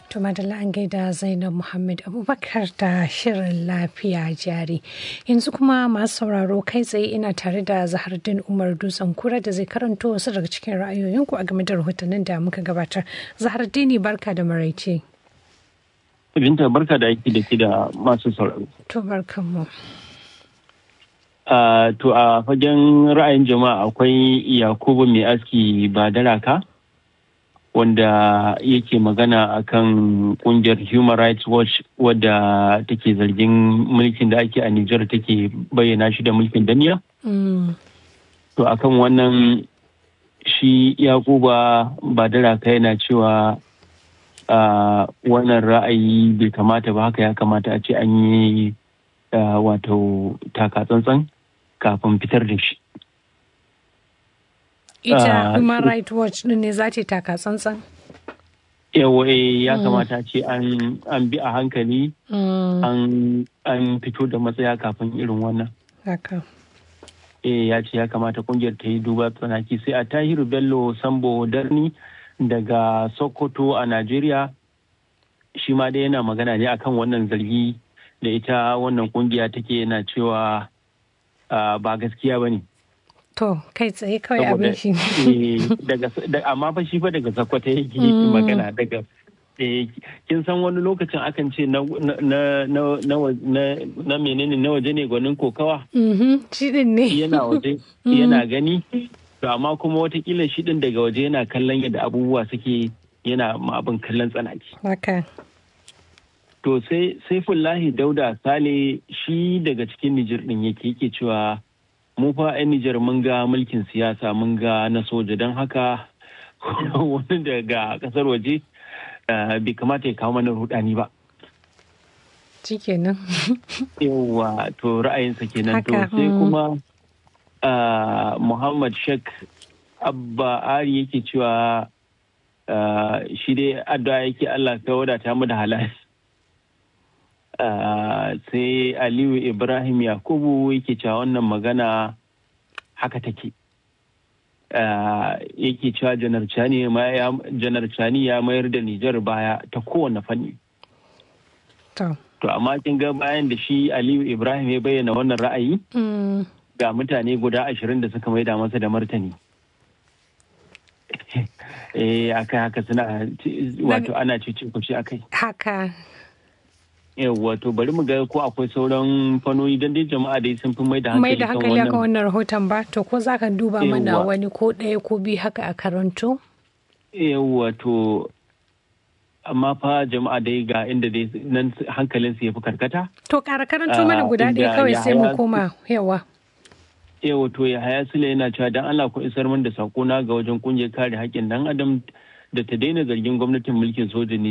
To madalla an gaida Zainab Muhammad Abubakar da shirin lafiya jari. Yanzu kuma masu sauraro kai tsaye ina tare da Zahardin Umar Dutsen Kura da zai karanto wasu daga cikin ra'ayoyinku a game da rahotannin da muka gabatar. Zahardini barka da maraice. Binta barka da aiki da ke da masu sauraro. To barkanmu. Uh, to a fagen ra'ayin jama'a akwai Yakubu mai aski ba daraka. wanda yake magana akan kungiyar human rights watch wadda take zargin mulkin da ake a Nijar take bayyana shi da mulkin daniya. To akan wannan shi yakuba badaraka yana cewa wannan ra'ayi bai kamata ba haka ya kamata a ce an yi wato taka-tsantsan kafin fitar da shi. ita human rights watch din ne za ta taka tsantsan yawa ya kamata ce an bi a hankali an fito da matsaya kafin irin wannan haka eh ya ce ya kamata kungiyar ta yi duba tsanaki sai a tahiru bello sambo darni daga sokoto a najeriya shi ma dai yana magana ne akan wannan zargi da ita wannan kungiya take yana cewa ba gaskiya ba ne To, kai tsaye kawai abin shi. Amma fa shi fa daga sakwata yake magana daga kin san wani lokacin akan ce na menene na waje ne gwanin kokawa? Shi din ne. Yana waje, yana gani. To amma kuma watakila shi din daga waje yana kallon yadda abubuwa suke yana ma abin kallon tsanaki. Haka. To sai Saifullahi Dauda Sale shi daga cikin Nijir din yake yake cewa mu fa 'yan Nijar mun ga mulkin siyasa mun ga na soja don haka wani daga kasar waje bai kamata ya kawo mana rudani ba. Shikenan. Yawwa to ra'ayinsa kenan to sai kuma Muhammad Sheikh Abba Ari yake cewa shi dai addu'a yake Allah ka wadata mu da halal. sai aliyu ibrahim yakubu yake cewa wannan magana haka take yake cewa janar cani ya mayar da nijar baya ta kowane fanni to amma kin ga bayan da shi aliyu ibrahim ya bayyana wannan ra'ayi ga mutane guda ashirin da suka maida masa da martani eh akai haka suna wato ana cece kuce akai haka wato bari mu ga ko akwai sauran fannoni don dai jama'a dai sun fi mai da hankali mai da hankali akan wannan rahoton ba to ko za ka duba mana wani ko ɗaya ko biyu haka a karanto wato amma fa jama'a dai ga inda dai nan hankalin su ya fi karkata to ƙara karanto mana guda ɗaya kawai sai mu koma yawa yawa to ya haya sule yana cewa dan Allah ku isar min da sakona ga wajen kungiyar kare haƙƙin dan adam da ta daina zargin gwamnatin mulkin soja ne